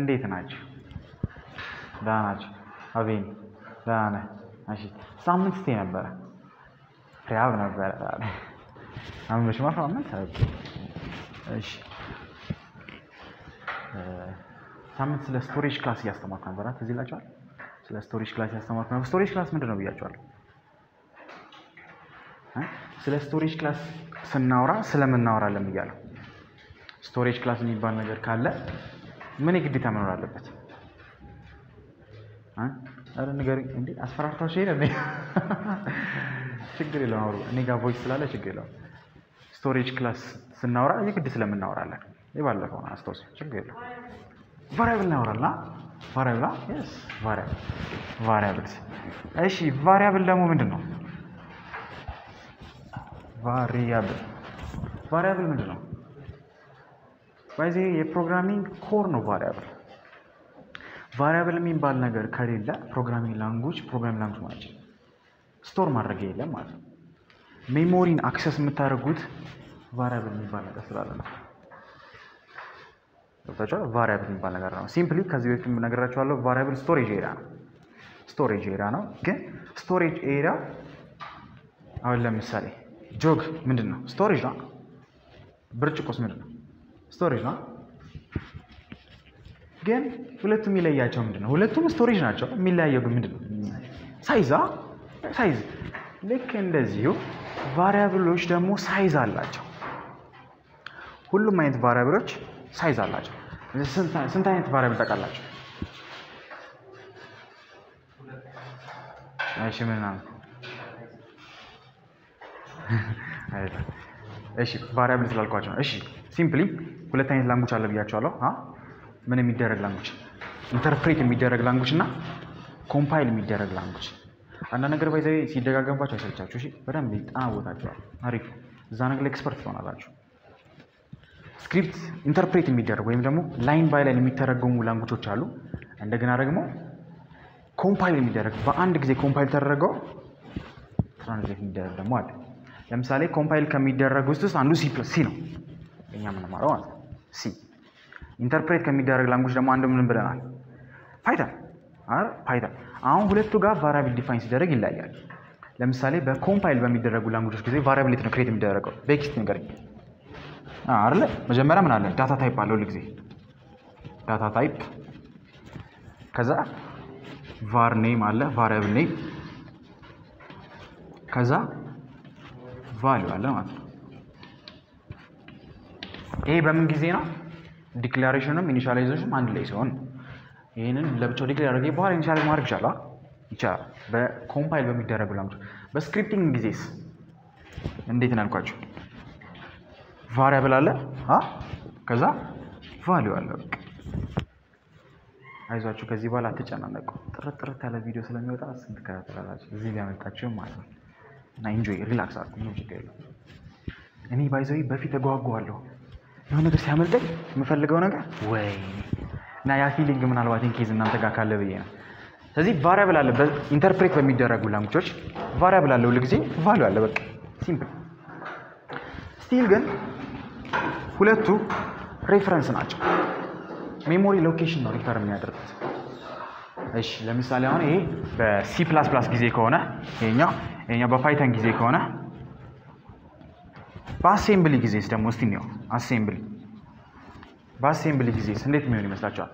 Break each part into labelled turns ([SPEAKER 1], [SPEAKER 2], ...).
[SPEAKER 1] እንዴት ናቸው? ደህና ናቸው። አቤን ደህና ነህ? እሺ ሳምንት ስቴ ነበረ ሪያብ ነበረ አመሽማ ሳምንት እሺ ሳምንት ስለ ስቶሬጅ ክላስ እያስተማርኩ ነበረ። ትዝ ይላችኋል? ስለ ስቶሬጅ ክላስ እያስተማርኩ ነበር። ስቶሬጅ ክላስ ምንድን ነው ብያችኋለሁ? እ? ስለ ስቶሬጅ ክላስ ስናወራ ስለምናወራለን ብያለሁ። ስቶሬጅ ክላስ የሚባል ነገር ካለ ምን የግዴታ መኖር አለበት? እ? ኧረ ንገሩኝ እንዴ! አስፈራርታችሁ ሄደ እንዴ? ችግር የለውም አውሩ። እኔ ጋር ቮይስ ስላለ ችግር የለውም። ስቶሬጅ ክላስ ስናወራ የግድ ስለምናወራለን የባለፈው ነው አስታውስ። ችግር የለውም። ቫሪያብል እናወራልና ቫሪያብል ስ ቫሪያብል ቫሪያብል። እሺ ቫሪያብል ደግሞ ምንድን ነው? ቫሪያብል ቫሪያብል ምንድን ነው? በዚህ የፕሮግራሚንግ ኮር ነው ቫሪያብል። ቫሪያብል የሚባል ነገር ከሌለ ፕሮግራሚንግ ላንጉጅ ፕሮግራሚንግ ላንጉጅ ማለት ነው ስቶር ማድረግ የለም ማለት ነው። ሜሞሪን አክሰስ የምታደርጉት ቫሪያብል የሚባል ነገር ስላለ ነው። ገብታችኋል? ቫሪያብል የሚባል ነገር ነው። ሲምፕሊ ከዚህ በፊት ነግራችኋለሁ። ቫሪያብል ስቶሬጅ ኤሪያ ነው። ስቶሬጅ ኤሪያ ነው። ግን ስቶሬጅ ኤሪያ አሁን ለምሳሌ ጆግ ምንድን ነው? ስቶሬጅ ነው። ብርጭቆስ ምንድን ነው? ስቶሬጅ ነው። ግን ሁለቱም የሚለያቸው ምንድን ነው? ሁለቱም ስቶሬጅ ናቸው። የሚለያየው ግን ምንድን ነው? ሳይዛ ሳይዝ። ልክ እንደዚሁ ቫሪያብሎች ደግሞ ሳይዝ አላቸው። ሁሉም አይነት ቫሪያብሎች ሳይዝ አላቸው። ስንት አይነት ቫሪያብል ታውቃላችሁ? እሺ ምን ነው? እሺ ቫሪያብል ስላልኳቸው ነው። እሺ ሲምፕሊ ሁለት አይነት ላንጉጅ አለ ብያቸዋለሁ። አ ምን የሚደረግ ላንጉጅ፣ ኢንተርፕሬት የሚደረግ ላንጉጅ እና ኮምፓይል የሚደረግ ላንጉጅ። አንዳንድ ነገር ባይዘ ሲደጋገምባቸው አይሰልቻችሁ። እሺ በደንብ ይጠናወታችኋል። አሪፍ እዛ ነገር ላይ ኤክስፐርት ትሆናላችሁ። ስክሪፕት ኢንተርፕሬት የሚደረግ ወይም ደግሞ ላይን ባይ ላይን የሚተረጎሙ ላንጉጆች አሉ። እንደገና ደግሞ ኮምፓይል የሚደረግ በአንድ ጊዜ ኮምፓይል ተደረገው ትራንስሌት የሚደረግ ደግሞ አለ። ለምሳሌ ኮምፓይል ከሚደረግ ውስጥ ውስጥ አንዱ ሲ ፕለስ ሲ ነው እኛ የምንማረው ማለት ነው። ሲ ኢንተርፕሬት ከሚደረግ ላንጉጅ ደግሞ አንዱ ምን ብለናል? ፓይተን አይደል? ፓይተን። አሁን ሁለቱ ጋር ቫሪያብል ዲፋይን ሲደረግ ይለያያል። ለምሳሌ በኮምፓይል በሚደረጉ ላንጉጆች ጊዜ ቫሪያብሊቲ ነው ክሬት የሚደረገው። በኤክስት ነገር አይደለ? መጀመሪያ ምን አለ? ዳታ ታይፕ አለ። ሁልጊዜ ዳታ ታይፕ፣ ከዛ ቫር ኔም አለ፣ ቫሪያብል ኔም፣ ከዛ ቫሊዩ አለ ማለት ነው። ይሄ በምን ጊዜ ነው? ዲክላሬሽንም ኢኒሻላይዜሽንም አንድ ላይ ሲሆን ይህንን ለብቻው ዲክሌር አድርጌ በኋላ ኢኒሻላይዝ ማድረግ ይቻላል ይቻላል። በኮምፓይል በሚደረጉ ላንጉጆች። በስክሪፕቲንግ ጊዜስ እንዴት ነው ያልኳቸው? ቫሪያብል አለ አ ከዛ ቫሊዩ አለ። በቃ አይዟችሁ፣ ከዚህ በኋላ አትጨናነቁ። ጥርት ጥርት ያለ ቪዲዮ ስለሚወጣ ስንት ከታተላላችሁ እዚህ ላይ ያመጣችሁ ማለት ነው። እና ኢንጆይ ሪላክስ አድርጉ፣ ምንም ችግር የለውም። እኔ ባይዘዊ በፊት እጓጓለሁ የሆነ ነገር ሲያመልጠኝ የምፈልገው ነገር ወይ እና ያ ፊሊንግ ምናልባት ኢንኬዝ እናንተ ጋር ካለ ብዬ ነው። ስለዚህ ቫሪያብል አለ ኢንተርፕሬት በሚደረጉ ላንጉጆች ቫሪያብል አለ ሁልጊዜ ቫሊዩ አለ። በቃ ሲምፕል ስቲል ግን ሁለቱ ሬፈረንስ ናቸው። ሜሞሪ ሎኬሽን ነው ሪፈር የሚያደርጉት። እሺ ለምሳሌ አሁን ይሄ በሲ ፕላስ ፕላስ ጊዜ ከሆነ ይሄኛው ይሄኛው በፓይተን ጊዜ ከሆነ በአሴምብሊ ጊዜስ ደግሞ እስቲ ነው አሴምብሊ በአሴምብሊ ጊዜስ እንዴት የሚሆን ይመስላችኋል?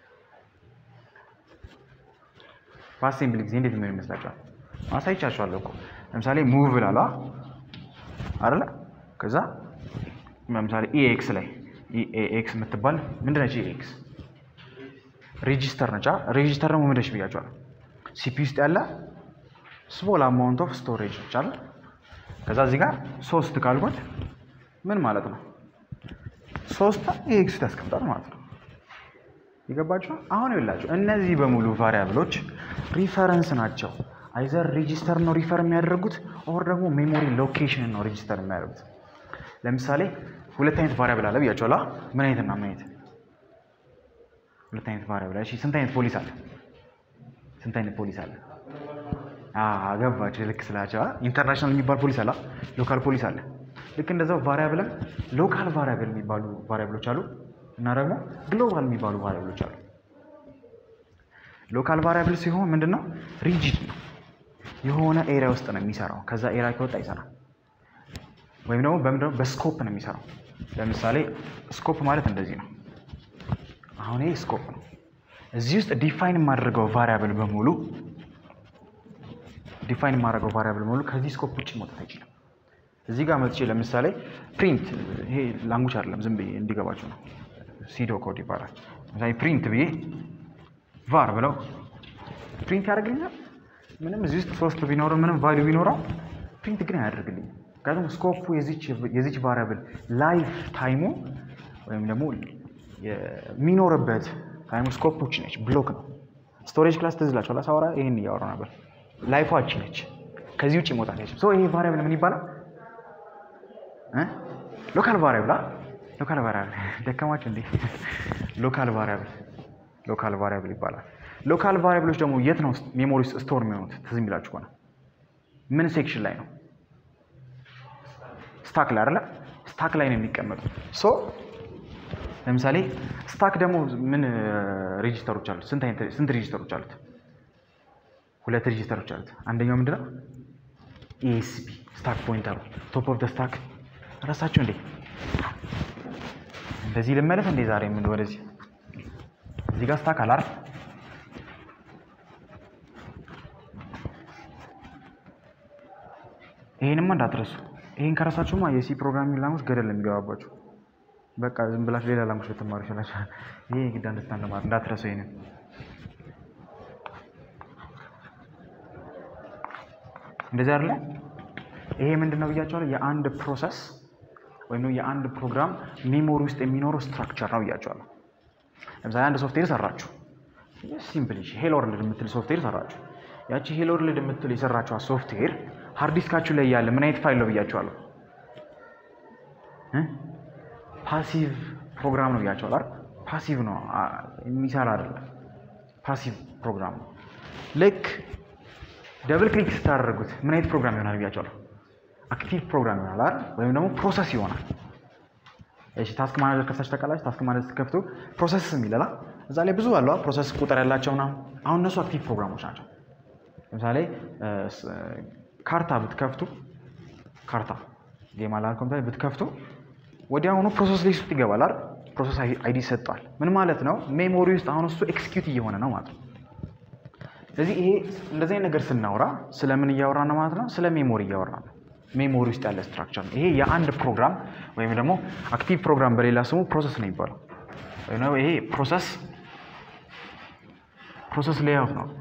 [SPEAKER 1] በአሴምብሊ ጊዜ እንዴት የሚሆን ይመስላችኋል? አሳይቻችኋለሁ እኮ ለምሳሌ ሙቭ ላላ አይደለ ከዛ ለምሳሌ ኢኤክስ ላይ ኢኤክስ የምትባል ምንድነች? ኢኤክስ ሬጂስተር ነቻ። ሬጂስተር ደግሞ ምንድነች ብያቸዋል። ሲፒ ውስጥ ያለ ስሞል አማውንት ኦፍ ስቶሬጅ ነች አለ። ከዛ እዚህ ጋር ሶስት ካልኩት ምን ማለት ነው? ሶስት ኢኤክስ ውስጥ ያስቀምጣል ማለት ነው። ይገባችኋል? አሁን ይላችሁ እነዚህ በሙሉ ቫሪያብሎች ሪፈረንስ ናቸው። አይዘር ሬጂስተር ነው ሪፈር የሚያደርጉት ኦር ደግሞ ሜሞሪ ሎኬሽን ነው ሬጂስተር የሚያደርጉት። ለምሳሌ ሁለት አይነት ቫሪያብል አለ ብያቸዋለሁ። ምን አይነት እና ምን አይነት? ሁለት አይነት ቫሪያብል። እሺ ስንት አይነት ፖሊስ አለ? ስንት አይነት ፖሊስ አለ? አገባችሁ። ልክ ስላቸው ኢንተርናሽናል የሚባል ፖሊስ አለ፣ ሎካል ፖሊስ አለ። ልክ እንደዛው ቫሪያብልም ሎካል ቫሪያብል የሚባሉ ቫሪያብሎች አሉ እና ደግሞ ግሎባል የሚባሉ ቫሪያብሎች አሉ። ሎካል ቫሪያብል ሲሆን ምንድን ነው ሪጂድ ነው የሆነ ኤሪያ ውስጥ ነው የሚሰራው ከዛ ኤሪያ ከወጣ ይሰራል ወይም ደግሞ በምንድነው በስኮፕ ነው የሚሰራው ለምሳሌ ስኮፕ ማለት እንደዚህ ነው አሁን ይሄ ስኮፕ ነው እዚህ ውስጥ ዲፋይን የማደርገው ቫሪያብል በሙሉ ዲፋይን የማደርገው ቫሪያብል በሙሉ ከዚህ ስኮፕ ውጭ መውጣት አይችልም እዚህ ጋር መጥቼ ለምሳሌ ፕሪንት ይሄ ላንጉጅ አይደለም ዝም ብዬ እንዲገባቸው ነው ሲዶ ኮድ ይባላል ለምሳሌ ፕሪንት ብዬ ቫር ብለው ፕሪንት ያደርግልኛል ምንም እዚህ ውስጥ ሶስት ቢኖረው ምንም ቫሊዩ ቢኖረው ፕሪንት ግን አያደርግልኝም ምክንያቱም ስኮፑ የዚች ቫሪያብል ላይፍ ታይሙ ወይም ደግሞ የሚኖርበት ታይሙ ስኮፖች ነች ብሎክ ነው ስቶሬጅ ክላስ ትዝላችኋል ሳወራ ይህን እያወራ ነበር ላይፏች ነች ከዚህ ውጭ መውጣት አይችልም ይሄ ቫሪያብል ምን ይባላል ሎካል ቫሪያብል ሎካል ቫሪያብል ደከማችሁ እንዴ ሎካል ቫሪያብል ሎካል ቫሪያብል ይባላል ሎካል ቫሪያብሎች ደግሞ የት ነው ሜሞሪ ውስጥ ስቶር የሚሆኑት ትዝ የሚላችሁ ከሆነ ምን ሴክሽን ላይ ነው ስታክ ላይ አይደለ ስታክ ላይ ነው የሚቀመጡት ሶ ለምሳሌ ስታክ ደግሞ ምን ሬጂስተሮች አሉት ስንት ሬጂስተሮች አሉት ሁለት ሬጂስተሮች አሉት አንደኛው ምንድነው ኤስቢ ስታክ ፖይንተሩ ቶፕ ኦፍ ስታክ ረሳችሁ እንዴ እንደዚህ ልመለስ እንዴ ዛሬ ምን ወደዚህ እዚህ ጋር ስታክ አላር ይሄንማ እንዳትረሱ ይሄን ከረሳችሁማ የሲ ፕሮግራሚንግ ላንጉጅ ገደል የሚገባባችሁ በቃ ዝም ብላችሁ ሌላ ላንጉጅ ልትማሩ ይችላችሁ ይሄ ግድ አንደርስታንድ ማለት እንዳትረሱ ይሄንን እንደዚህ አይደለ ይሄ ምንድን ነው ብያቸዋለሁ የአንድ ፕሮሰስ ወይም የአንድ ፕሮግራም ሜሞሪ ውስጥ የሚኖረው ስትራክቸር ነው ብያቸዋለሁ ለምሳሌ አንድ ሶፍትዌር ሰራችሁ ሲምፕል ሄሎ ወርልድ የምትል ሶፍትዌር ሰራችሁ ያቺ ሄሎ ወርልድ የምትል የሰራችኋ ሶፍትዌር ሃርድ ዲስካችሁ ላይ ያለ ምን አይነት ፋይል ነው ብያቸዋለሁ ፓሲቭ ፕሮግራም ነው ብያቸዋል አይደል ፓሲቭ ነው የሚሰራ አይደለም ፓሲቭ ፕሮግራም ነው ልክ ደብል ክሊክ ስታደርጉት ምን አይነት ፕሮግራም ይሆናል ብያቸዋለሁ አክቲቭ ፕሮግራም ይሆናል አይደል ወይም ደግሞ ፕሮሰስ ይሆናል እሺ ታስክ ማናጀር ከፍታችሁ ታውቃላችሁ ታስክ ማናጀር ስትከፍቱ ፕሮሰስ የሚለላ እዛ ላይ ብዙ አለ ፕሮሰስ ቁጥር ያላቸው ምናምን አሁን እነሱ አክቲቭ ፕሮግራሞች ናቸው ለምሳሌ ካርታ ብትከፍቱ ካርታ ጌም አላ ኮምፒውተር ብትከፍቱ ወዲያውኑ ፕሮሰስ ሊስት ውስጥ ይገባል አይደል ፕሮሰስ አይዲ ይሰጠዋል ምን ማለት ነው ሜሞሪ ውስጥ አሁን እሱ ኤክስኪዩት እየሆነ ነው ማለት ነው ስለዚህ ይሄ እንደዚህ አይነት ነገር ስናወራ ስለምን እያወራ ነው ማለት ነው ስለ ሜሞሪ እያወራ ነው ሜሞሪ ውስጥ ያለ ስትራክቸር ነው ይሄ የአንድ ፕሮግራም ወይም ደግሞ አክቲቭ ፕሮግራም በሌላ ስሙ ፕሮሰስ ነው ይባለው ይሄ ፕሮሰስ ፕሮሰስ ሌያውት ነው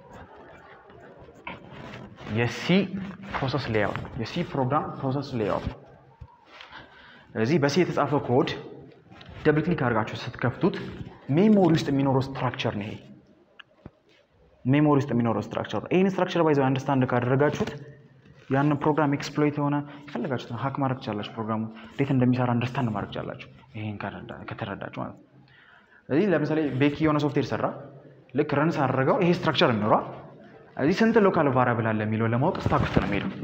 [SPEAKER 1] የሲ ፕሮሰስ ሌያውት ነው የሲ ፕሮግራም ፕሮሰስ ሌያውት ነው ስለዚህ በሲ የተጻፈ ኮድ ደብል ክሊክ አድርጋችሁ ስትከፍቱት ሜሞሪ ውስጥ የሚኖረው ስትራክቸር ነው ይሄ ሜሞሪ ውስጥ የሚኖረው ስትራክቸር ነው ይህን ስትራክቸር ባይዘው አንደርስታንድ ካደረጋችሁት ያንን ፕሮግራም ኤክስፕሎይት የሆነ የፈለጋችሁት ሀክ ማድረግ ትችላላችሁ ፕሮግራሙ እንዴት እንደሚሰራ አንደርስታንድ ማድረግ ትችላላችሁ ይህን ከተረዳችሁ ማለት ነው ስለዚህ ለምሳሌ ቤኪ የሆነ ሶፍትዌር ሰራ ልክ ረን ሳደረገው ይሄ ስትራክቸር የሚኖረው እዚህ ስንት ሎካል ቫሪያብል አለ የሚለው ለማወቅ ስታክ ውስጥ ነው የሚሄደው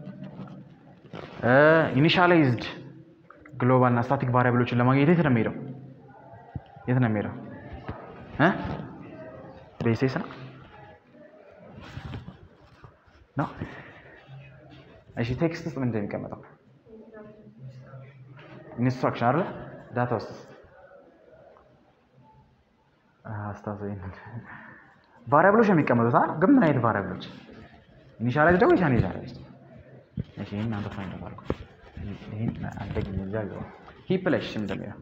[SPEAKER 1] ኢኒሻላይዝድ ግሎባል እና ስታቲክ ቫሪያብሎችን ለማግኘት የት ነው የሚሄደው የት ነው የሚሄደው ቤሴስ ነው ነው እሺ ቴክስት ውስጥ ምን እንደሚቀመጠው ኢንስትራክሽን አለ ዳታ ውስጥ አስታውሰኝ ቫሪያብሎች የሚቀመጡት አይደል ግን ምን አይነት ቫሪያብሎች ኢኒሻላይዝ ደግሞ ኢኒሻላይዝ አለ እሺ ይሄን አንተ ፋይንድ አድርጎ ይሄን አንደግኝ እዛ ይዘው ሂፕ ላይ እሺ እንደሚለው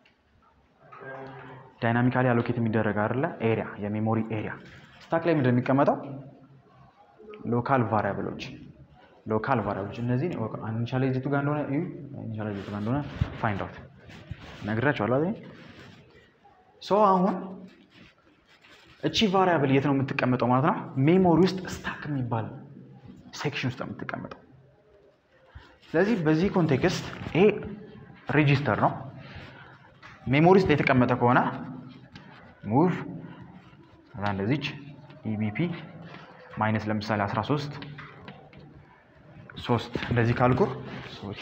[SPEAKER 1] ዳይናሚካሊ አሎኬት የሚደረግ አይደለ ኤሪያ የሜሞሪ ኤሪያ ስታክ ላይ ምንድን የሚቀመጠው ሎካል ቫሪያብሎች ሎካል ቫሪያብሎች እነዚህ ኢኒሻላይዝ የቱ ጋር እንደሆነ እዩ ኢኒሻላይዝ የቱ ጋር እንደሆነ ፋይንድ አውት ነግራቸዋለሁ አይደል ሶ አሁን እቺ ቫሪያብል የት ነው የምትቀመጠው ማለት ነው ሜሞሪ ውስጥ ስታክ የሚባል ሴክሽን ውስጥ ነው የምትቀመጠው ስለዚህ በዚህ ኮንቴክስት ይሄ ሬጂስተር ነው ሜሞሪ ውስጥ የተቀመጠ ከሆነ ሙቭ እዛ እንደዚች ኢቢፒ ማይነስ ለምሳሌ 13 ሶስት እንደዚህ ካልኩ ሶሪ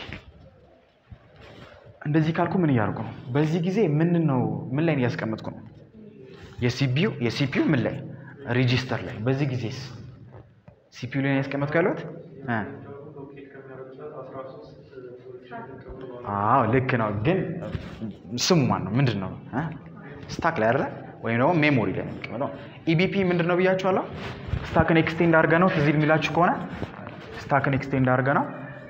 [SPEAKER 1] እንደዚህ ካልኩ ምን እያደርጉ ነው በዚህ ጊዜ ምን ነው ምን ላይ እያስቀመጥኩ ነው የሲፒዩ የሲፒዩ ምን ላይ ሬጂስተር ላይ በዚህ ጊዜስ ሲፒዩ ላይ ያስቀመጥኩ ያለሁት እ አዎ ልክ ነው። ግን ስሙ ማን ነው? ምንድን ነው? ስታክ ላይ አይደለ? ወይም ደግሞ ሜሞሪ ላይ ነው የሚቀመጠው። ኢቢፒ ምንድን ነው ብያችኋለሁ። ስታክን ኤክስቴንድ አድርገ ነው ትዝ የሚላችሁ ከሆነ ስታክን ኤክስቴንድ አድርገ ነው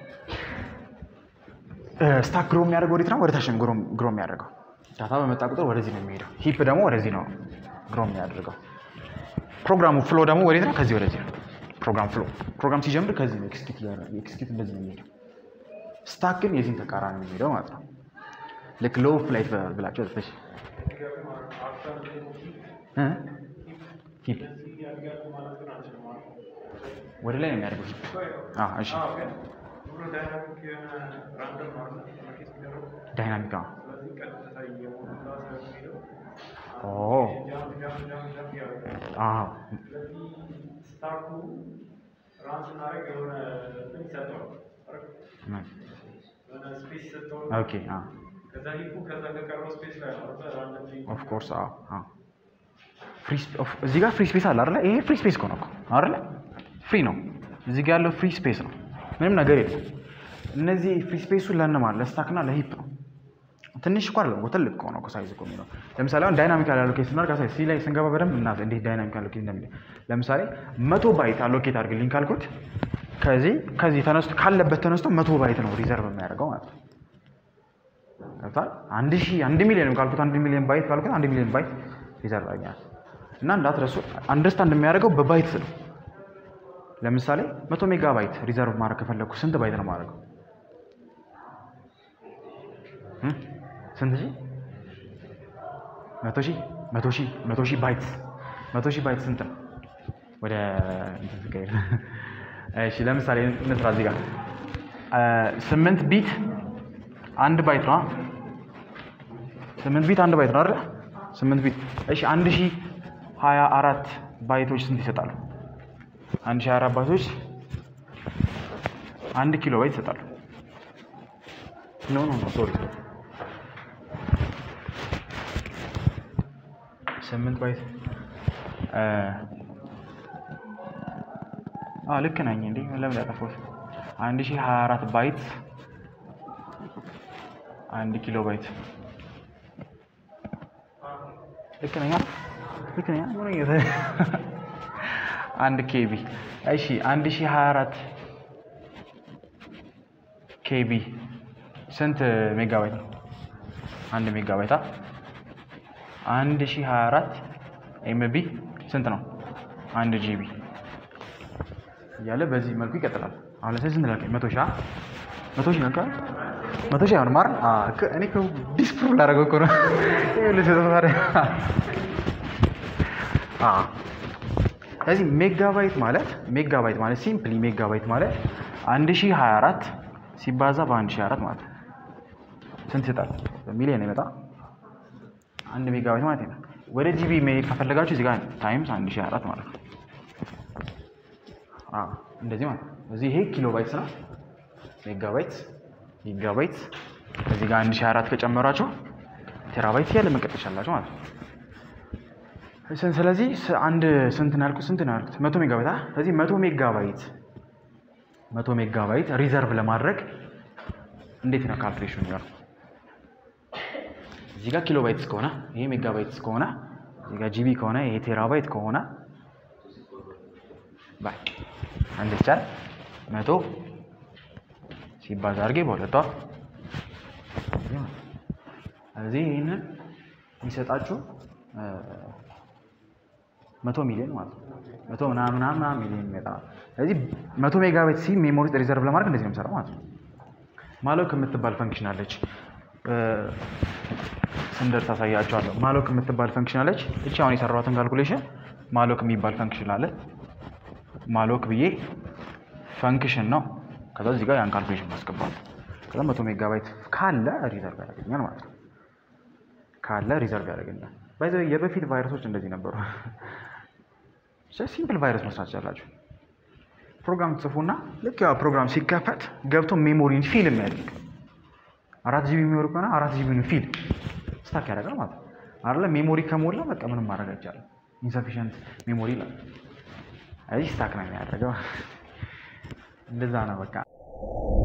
[SPEAKER 1] ስታክ ግሮ የሚያደርገው ወዴት ነው? ወደ ታች ነው ግሮ የሚያደርገው። ዳታ በመጣ ቁጥር ወደዚህ ነው የሚሄደው። ሂፕ ደግሞ ወደዚህ ነው ግሮ የሚያደርገው። ፕሮግራሙ ፍሎ ደግሞ ወዴት ነው? ከዚህ ወደዚህ ነው። ፕሮግራም ፍሎ ፕሮግራም ሲጀምር ከዚህ ነው ኤክስኪዩት እንደዚህ ነው የሚሄደው። ስታክ ግን የዚህን ተቃራኒ ነው የሚሄደው ማለት ነው። ልክ ሎው ፍላይት ብላቸው ተሽ ሂፕ ወደ ላይ ነው የሚያደርገው ሂፕ። እሺ ዳይናሚክ ኦፍኮርስ እዚህ ጋር ፍሪ ስፔስ አለ አይደለ? ይሄ ፍሪ ስፔስ እኮ ነው እኮ አይደለ? ፍሪ ነው። እዚህ ጋር ያለው ፍሪ ስፔስ ነው። ምንም ነገር የለም። እነዚህ ፍሪ ስፔሱ ለእነማን ለስታክና ለሂፕ ነው። ትንሽ እኮ አይደለም ትልቅ ከሆነ እኮ ሳይዝ እኮ የሚለው ለምሳሌ አሁን ዳይናሚካል አሎኬት ስናደርግ አሳይ ሲ ላይ ስንገባ በደንብ እና እንዴት ዳይናሚክ አሎኬት እንደሚል ለምሳሌ መቶ ባይት አሎኬት አድርግልኝ ካልኩት ከዚህ ከዚህ ተነስቶ ካለበት ተነስቶ መቶ ባይት ነው ሪዘርቭ የሚያደርገው ማለት ነው። ገብቶሃል? አንድ ሺህ አንድ ሚሊዮን ካልኩት አንድ ሚሊዮን ባይት ካልኩት አንድ ሚሊዮን ባይት ሪዘርቭ ያገኛል። እና እንዳትረሱ አንደርስታንድ የሚያደርገው በባይት ነው። ለምሳሌ መቶ ሜጋ ባይት ሪዘርቭ ማድረግ ከፈለግኩ ስንት ባይት ነው ማድረገው? ስንት ሺህ? መቶ ሺህ መቶ ሺህ መቶ ሺህ ባይት መቶ ሺህ ባይት ስንት ነው? ወደ እሺ፣ ለምሳሌ እንስራ እዚህ ጋር ስምንት ቢት አንድ ባይት ነው። ስምንት ቢት አንድ ባይት ነው አይደል? ስምንት ቢት እሺ፣ አንድ ሺህ ሀያ አራት ባይቶች ስንት ይሰጣሉ? አንድ ሺህ ሀያ አራት ባይቶች አንድ ኪሎ ባይት ይሰጣሉ። ኖ ኖ ኖ ሶሪ ስምንት ባይት ልክ ነኝ እንዴ? ለምን ያጠፋሁት? አንድ ሺህ ሀያ አራት ባይት አንድ ኪሎ ባይት ልክ ነኝ? ልክ ነኝ? አንድ ኬቢ እሺ፣ አንድ ሺህ ሀያ አራት ኬቢ ስንት ሜጋባይት ነው? አንድ ሜጋባይት አንድ ሺህ ሀያ አራት ኤምቢ ስንት ነው? አንድ ጂቢ እያለ በዚህ መልኩ ይቀጥላል። አሁን ለምሳሌ ስንት ላልከኝ? መቶ ሺህ መቶ ሺህ ነው መቶ ሺህ አይሆንም አይደል? እኔ እኮ ዲስፕሩቭ ላደርገው እኮ ነው። ስለዚህ ሜጋባይት ማለት ሜጋባይት ማለት ሲምፕሊ ሜጋባይት ማለት አንድ ሺህ ሀያ አራት ሲባዛ በአንድ ሺህ አራት ማለት ነው። ስንት ይሰጣል? በሚሊዮን ይመጣ አንድ ሜጋባይት ማለት ነው። ወደ ጂቢ መሄድ ከፈለጋችሁ እዚህ ጋር ታይምስ አንድ ሺህ አራት ማለት ነው። እንደዚህ ማለት ነው። እዚህ ይሄ ኪሎ ባይትስ ነው። ሜጋባይት፣ ጊጋባይት እዚህ ጋር አንድ ሺህ አራት ከጨመራችሁ ቴራባይት ያለ መቀጠል ይችላላችሁ ማለት ነው። ስለዚህ አንድ ስንት ነው ያልኩት? ስንት ነው ያልኩት? መቶ ሜጋባይት። ስለዚህ መቶ ሜጋባይት መቶ ሜጋባይት ሪዘርቭ ለማድረግ እንዴት ነው ካልኩሌሽን የሚሆነው? እዚህ ጋር ኪሎ ባይትስ ከሆነ ይሄ ሜጋባይትስ ከሆነ እዚህ ጋር ጂቢ ከሆነ ይሄ ቴራባይት ከሆነ ባይ አንድ ይቻል መቶ ሲባዛ አድርጌ በሁለቷ እዚህ ይህንን የሚሰጣችሁ መቶ ሚሊዮን ማለት ነው። መቶ ምናምን ምናምን ሚሊዮን ይመጣ። ስለዚህ መቶ ሜጋባይት ሲ ሜሞሪ ሪዘርቭ ለማድረግ እንደዚህ ነው የምሰራው ማለት ነው። ማሎክ የምትባል ፈንክሽን አለች። ስንደርስ ታሳያቸዋለሁ። ማሎክ የምትባል ፈንክሽን አለች። እቺ አሁን የሰራኋትን ካልኩሌሽን ማሎክ የሚባል ፈንክሽን አለ። ማሎክ ብዬ ፈንክሽን ነው። ከዛ እዚህ ጋር ያን ካልኩሌሽን ማስገባት ከዛ መቶ ሜጋባይት ካለ ሪዘርቭ ያደርገኛል ማለት ነው። ካለ ሪዘርቭ ያደርገኛል። ባይዘ የበፊት ቫይረሶች እንደዚህ ነበሩ። ሲምፕል ቫይረስ መስራት ትችላላችሁ። ፕሮግራም ጽፉና ልክ ያ ፕሮግራም ሲከፈት ገብቶ ሜሞሪን ፊል የሚያደርግ አራት ጂቢ ሜሞሪ ከሆነ አራት ጂቢ ፊል ስታክ ያደርጋል ማለት ነው። አይደለ ሜሞሪ ከሞላ በቃ ምንም ማድረግ አይቻልም። ኢንሰፊሽንት ሜሞሪ ይላል። እዚህ ስታክ ነው የሚያደርገው። እንደዛ ነው በቃ።